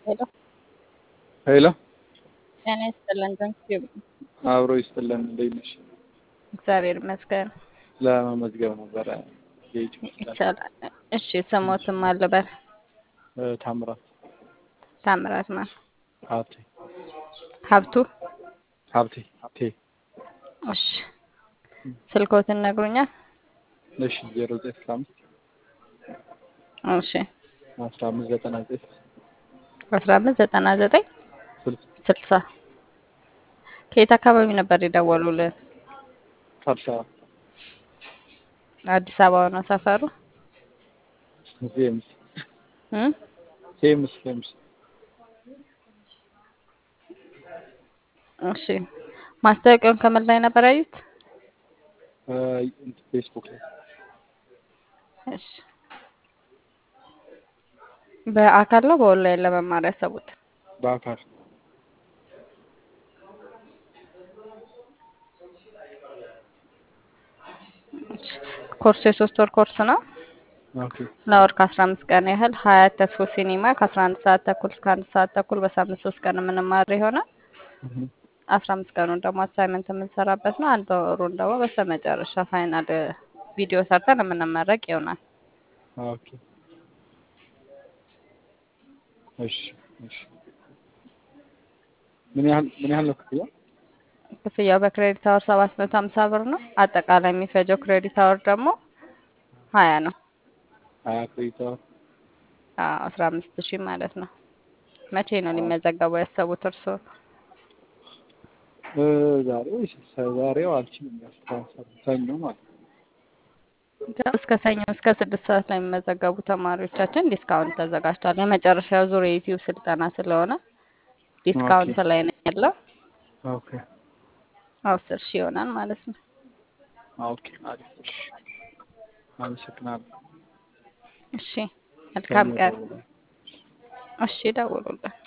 ሄሎ ሄሎ ጤና ይስጥልን። ተንክዩ አብሮ ይስጥልን። እንዴት ነሽ? እግዚአብሔር ይመስገን። ለመመዝገብ ነበረ የዩቲዩብ ስልጠና ይቻላል። እሺ ስሞትም አልበል እ፣ ታምራት ታምራት ማን ሀብቴ ሀብቱ። ሀብቴ ሀብቴ እሺ ስልኮትን ነግሩኛል። እሺ ዜሮ ዘጠኝ አስራ አምስት እሺ አስራ አምስት ዘጠና ዘጠኝ አስራ አምስት ዘጠና ዘጠኝ ስልሳ ስልሳ ከየት አካባቢ ነበር የደወሉልን? አዲስ አበባ አዲስ አበባ ነው ሰፈሩ? ሴምስ እም? ሴምስ ሴምስ እሺ ማስታወቂያውን ከምን ላይ ነበር ያዩት? እ፣ ፌስቡክ ላይ እሺ በአካል ነው በኦንላይን ለመማር ያሰቡት? በአካል እሺ ኮርሱ የሶስት ወር ኮርስ ነው። ኦኬ ለወር ከአስራ አምስት ቀን ያህል ሀያት ተስፎ ሲኒማ ከአስራ አንድ ሰዓት ተኩል እስከ አንድ ሰዓት ተኩል በሳምንት ሶስት ቀን የምንማር ይሆናል። እህ፣ አስራ አምስት ቀኑን ደግሞ አሳይመንት የምንሰራበት ነው። አንድ ወሩን ደግሞ በስተመጨረሻ ፋይናል ቪዲዮ ሰርተን የምንመረቅ ይሆናል። ኦኬ እሺ እሺ ምን ያህል ምን ያህል ነው ክፍያ? ክፍያው በክሬዲት አወር ሰባት መቶ ሀምሳ ብር ነው። አጠቃላይ የሚፈጀው ክሬዲት አወር ደግሞ ሀያ ነው። ሀያ ክሬዲት አወር አስራ አምስት ሺህ ማለት ነው። መቼ ነው ሊመዘገቡ ያሰቡት እርስዎ? እ፣ ዛሬ ወይስ ዛሬው አልችልም። ያስተሳሰብ ሰኞ ማለት ነው። እስከ ሰኞ እስከ ስድስት ሰዓት ላይ የሚመዘገቡ ተማሪዎቻችን ዲስካውንት ተዘጋጅቷል። የመጨረሻው ዙር የዩቲዩብ ስልጠና ስለሆነ ዲስካውንት ላይ ነው ያለው። ኦኬ አስር ሺህ ይሆናል ማለት ነው። ኦኬ አሪፍ። እሺ አመሰግናለሁ። እሺ መልካም ሰኞ ቀን። እደውላለሁ። እሺ ደውሉልን።